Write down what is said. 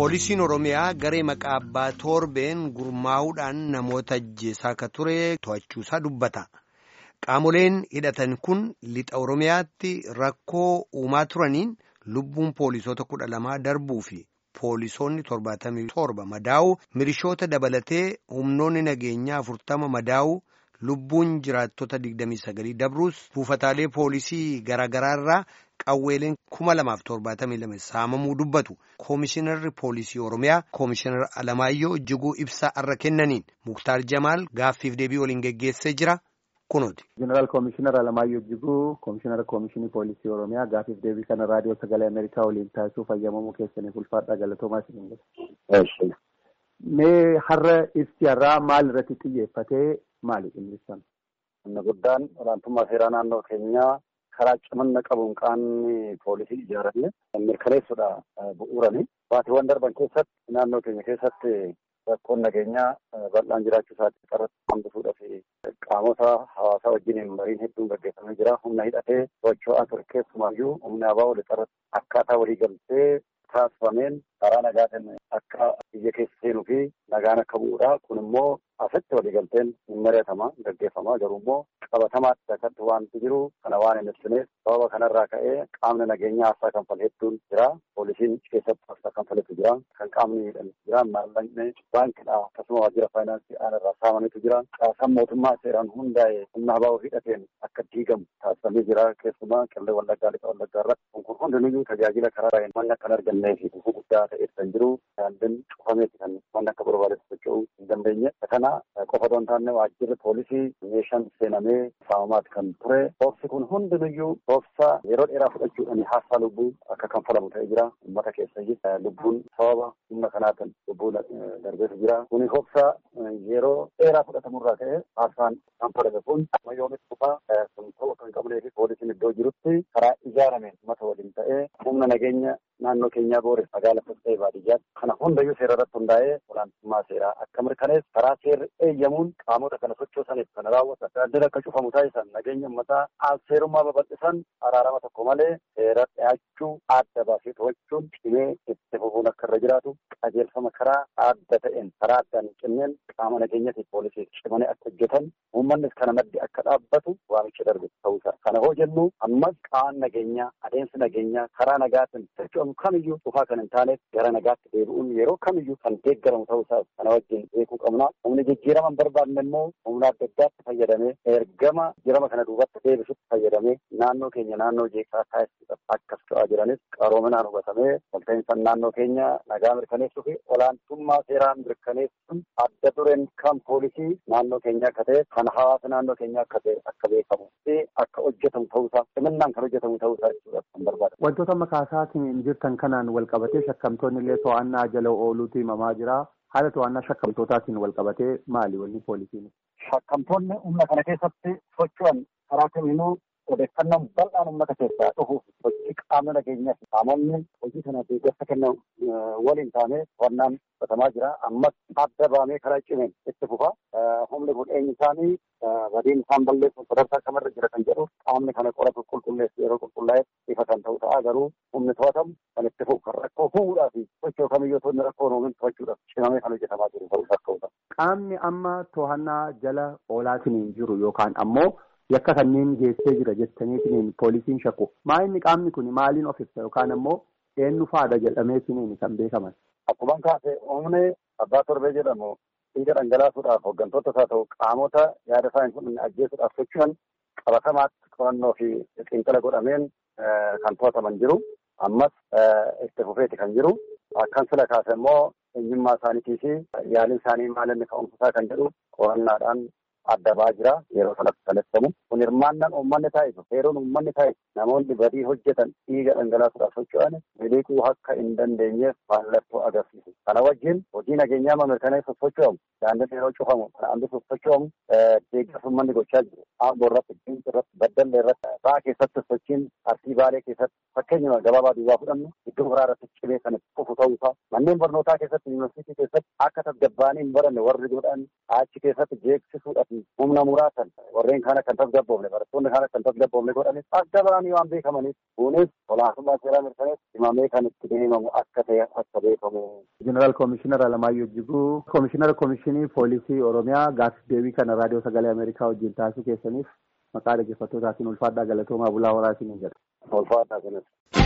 Poolisiin Oromiyaa garee maqaa abbaa torbeen gurmaa'uudhaan namoota ajjeesaa akka ture to'achuusaa dubbata. Qaamoleen hidhatan kun lixa Oromiyaatti rakkoo uumaa turaniin lubbuun poolisoota kudha lamaa darbuu fi poolisoonni torbaatamii torba madaa'u milishoota dabalatee humnoonni nageenyaa afurtama madaa'u lubbuun jiraattota digdamii sagalii dabruus buufataalee poolisii garaagaraarraa qawweeleen kuma lamaaf torbaatamii lama saamamuu dubbatu koomishinarri poolisii oromiyaa koomishinar alamaayyoo jiguu ibsaa arra kennaniin muktaar jamaal gaaffiif deebii waliin geggeessee jira kunuuti. jeneraal koomishinar alamaayyoo jiguu koomishinara koomishinii poolisii oromiyaa gaaffiif deebii kana raadiyoo sagalee ameerikaa waliin taasisuuf fayyamamuu keessaniif ulfaadhaa galatoomaa isin hin Mee har'a ibsi har'aa maal irratti xiyyeeffatee maali dhimmisan? Inni guddaan olaantummaa seeraa naannoo keenyaa karaa cimina qabuun qaamni poolisii ijaarame mirkaneessuudha bu'uurani. Baatiiwwan darban keessatti naannoo keenya keessatti rakkoon nageenyaa bal'aan jiraachuu isaatti irratti hambisuudhaaf qaamota hawaasaa wajjiniin mariin hedduun gaggeeffamee jira. Humna hidhatee socho'aa ture keessumaayyuu humna abaa walitti irratti akkaataa walii galtee taasifameen karaa nagaatiin akka biyya keessa seenuu fi nagaan akka bu'uudha. Kun immoo asitti waliigalteen hin mari'atama gaggeeffama garuu immoo qabatamaatti akkatti wanti jiru kana waan hin ibsineef sababa kanarraa ka'ee qaamni nageenyaa aarsaa kanfale hedduun jira. Poolisiin keessatti aarsaa kanfaletu jira. Kan qaamni miidhan jira. Maallaqni baankidha akkasuma waajjira faayinaansii aanarraa saamanitu jira. Caasaan mootummaa seeraan hundaa'e humna habaa hidhateen akka diigamu taasifamee jira. Keessumaa qillee wallaggaa lixa wallaggaa irratti kun hundinuyyuu tajaajila karaa manni akka hin argannee fi gufuu guddaa ta'eef kan jiru. Daandiin cufameeti kan manni akka barbaadetti socho'uu hin dandeenye. Kana qofa otoo hin taane waajjirri poolisii meeshaan seenamee saamamaati kan ture. Boobsi kun hundinuyyuu boobsa yeroo dheeraa fudhachuudhaan haastaa lubbuu akka kanfalamu ta'ee jira. Uummata keessa lubbuun sababa humna kanaatiin lubbuu darbeetu jira. Kuni boobsa yeroo dheeraa fudhatamurraa ka'e haastaan kanfalame kun amma yoomitti dhufaa kun ta'uu kan qabnee fi poolisiin iddoo jirutti karaa ijaarameen uummata waliin ta'ee humna nageenya naannoo keenyaa boore magaalaa ta'ee baadiyyaatti kana hundayyuu seera irratti hundaa'ee olaantummaa seeraa akka mirkaneessu karaa seerri eeyyamuun qaamota kana sochoosaniif kana raawwatan daandii akka cufamu taasisan nageenya uummataa seerummaa babal'isan araarama tokko malee seera dhiyaachuu adda baasee to'achuun cimee itti fufuun akka irra jiraatu qajeelfama karaa adda ta'een karaa addaan hin cinneen qaama nageenyatiif poolisii cimanii akka hojjetan uummannis kana maddi akka dhaabbatu waamicha darbe ta'uusaa kana hoo jennu ammas qaama nageenyaa adeemsi nageenyaa karaa nagaatiin socho'amu kamiyyuu dhufaa kan hin taaneef gara nagaatti deebi'uun yeroo kamiyyuu kan deeggaramu ta'uusaa kana wajjin beekuu qabna. Humni jijjiirama hin barbaanne immoo humna adda addaatti fayyadamee ergama jijjiirama kana duubatti deebisutti fayyadamee naannoo keenya naannoo jeeqsaa taasisuudhaaf akka socho'aa jiranis qaroominaan hubatamee walta'iinsan naannoo keenya nagaa mirkaneessuu fi olaantummaa seeraa mirkaneessuun adda dureen kan poolisii naannoo keenya akka ta'e kan hawaasa naannoo keenya akka ta'e akka beekamu fi akka hojjetamu ta'uusaa ciminaan kan hojjetamu ta'uusaa jechuudha kan barbaada. Wantoota makaasaatiin jirtan kanaan wal qabatee shakkamtoonni illee to'annaa jala ooluutu himamaa jira. Haala to'annaa shakkamtootaatiin wal qabatee maali wanni poolisiin? Shakkamtoonni humna kana keessatti socho'an karaa kamiinuu odeeffannoon bal'aan uummata keessaa dhufuuf hojii qaamni nageenyaa fi qaamonni hojii kana deeggarsa kennan waliin taanee to'annaan fudhatamaa jira. Ammas adda baamee karaa cimeen itti fufa. Humni kun eenyu isaanii badiin isaan balleessuuf sadarkaa kamirra jira kan jedhu qaamni kana qoratu qulqulleessu yeroo qulqullaa'e ifa kan ta'u ta'a garuu humni to'atamu kan itti fufu kan rakkoo fuudhaa fi sochoo kamiyyuu toonni rakkoo uumin to'achuudhaaf cimamee kan hojjetamaa jiru ta'uu rakkoo Qaamni amma to'annaa jala oolaatiin hin jiru yookaan ammoo yakka kanneen geessee jira jettaniitiin poolisiin shakku. Maa inni qaamni kun maaliin of ibsa yookaan ammoo eenyu faadha jedhameetiin kan beekaman. Akkuma kaase humni abbaa torbee jedhamu dhiiga dhangalaasuudhaaf hooggantoota isaa ta'u qaamota yaada isaa hin fudhanne ajjeesuudhaaf socho'an qabatamaatti qorannoo fi xiinxala godhameen kan to'ataman jiru. Ammas itti fufeeti kan jiru. Akkan sila kaase immoo eenyummaa isaaniitii fi yaaliin isaanii maal inni ka'umsisaa kan jedhu qorannaadhaan adda ba'aa jira yeroo sanatti kan ibsamu. Kun hirmaannaan uummanni taasisu seeruun uummanni taasisu namoonni badii hojjetan dhiiga dhangalaasuudhaaf socho'an miliquu akka hin dandeenyeef mallattoo agarsiisu. Kana wajjin hojii nageenyaa mirkaneessuuf socho'amu daandiin yeroo cufamu kana hambisuuf socho'amu deeggarsa uummanni gochaa jiru. Aangoo irratti, diinsa irratti, baddalle irratti, ba'aa keessatti sochiin arsii baalee keessatti fakkeenyuma gabaabaa duwwaa fudhannu iddoo biraa irratti cimee kan fufu ta'uusaa manneen barnootaa keessatti yuunivarsiitii keessatti akka tasgabbaanii hin baranne warri godhan achi keessatti jeeksisuudhaaf humna muraasan warreen kaan akka hin tasgabboofne barattoonni kaan akka hin tasgabboofne godhanis adda ba'anii waan beekamaniif kunis olaantummaa seeraa mirkaneessu himamee kan itti deemamu akka ta'e akka beekamu. Jeneraal Koomishinar Alamaayyoo Jiguu Koomishinar Koomishinii Poolisii Oromiyaa gaaffiif deebii kana raadiyoo sagalee Ameerikaa wajjin taasisuu keessaniif maqaa dhaggeeffattootaatiin ulfaadhaa galatoomaa bulaa waraasiniin jedha. Ulfaadhaa sinis.